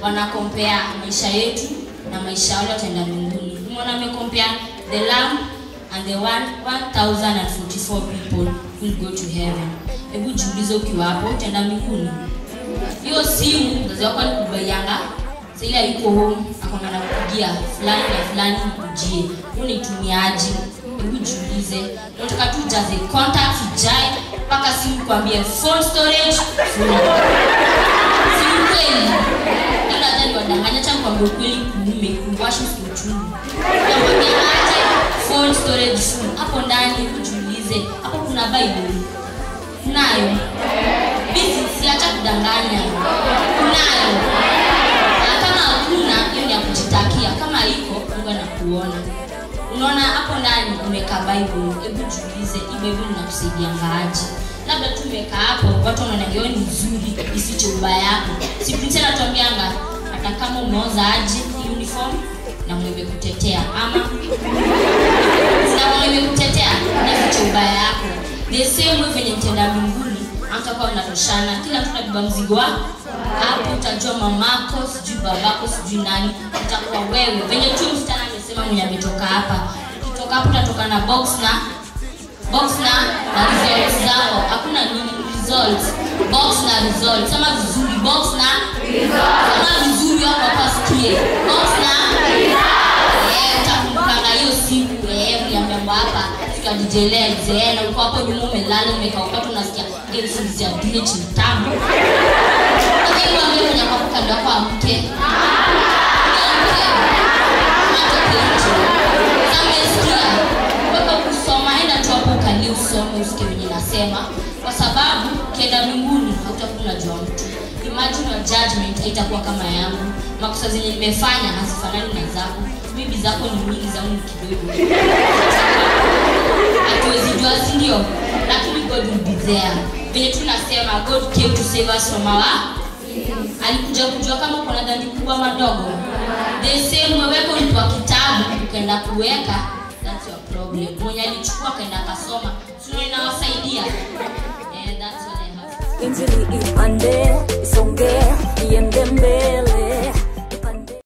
wanakompea maisha yetu na maisha wale wataenda mbinguni umeona amekompea the lamb and the one, 1044 people will go to heaven hebu jiulize ukiwa hapo utaenda mbinguni hiyo simu mzazi wako alikubaianga saili aiko home akwanga nakupigia fulani na fulani nikujie huu nitumiaji hebu jiulize nataka tu ujaze contact ijae mpaka simu kwambie phone storage full si ukweli ila hata niwadanganya cha kwambia ukweli kuume kuwasha usiuchungu nakwambia aje phone storage full hapo ndani kujiulize hapo kuna bible kunayo bizi siacha kudanganya kunayo na kama hakuna hiyo ni ya kujitakia kama iko mungu anakuona unaona hapo ndani umeka bible hebu jiulize hii bible inakusaidia ngaaji labda tu umeka hapo watu wanaona hiyo ni nzuri isiche ubaya yako siprinsi anatuambianga hata kama umeoza aje hii uniform na mwebe kutetea ama na kutetea nafiche ubaya yako the same way venye mtenda mbinguni amtakuwa mnatoshana kila mtu nabeba mzigo wako hapo utajua mamako sijui babako sijui nani utakuwa wewe venye tu msichana amesema mwenye ametoka hapa ukitoka hapo utatoka na box na box na na results zao hakuna nini results box na results ama vizuri box na kama vizuri hapo hapa sikie box na Eh, utakumbukanga hiyo siku eh, mliambiamba hapa tukajijelea zeena uko hapo nyuma umelala umekauka unasikia gesi ya DH ni tamu lakini wambie kwenye kwa kando yako amke Amke. Atoke nje. Sasa umesikia? Wewe kusoma enda tu hapo ukalie usome usikie venye nasema kwa sababu ukienda mbinguni hautakuwa unajua mtu imagine your judgment haitakuwa kama yangu makosa zenye nimefanya hazifanani na zako bibi zako ni nyingi zangu ni kidogo hatuwezi jua si ndio lakini god will be there venye tunasema god came to save us from our alikuja kujua kama kuna dhambi kubwa madogo the same weweko ulipewa kitabu ukaenda kuweka that's your problem mwenye alichukua akaenda akasoma sio inawasaidia eh, that's what I have injili ipande isonge iende mbele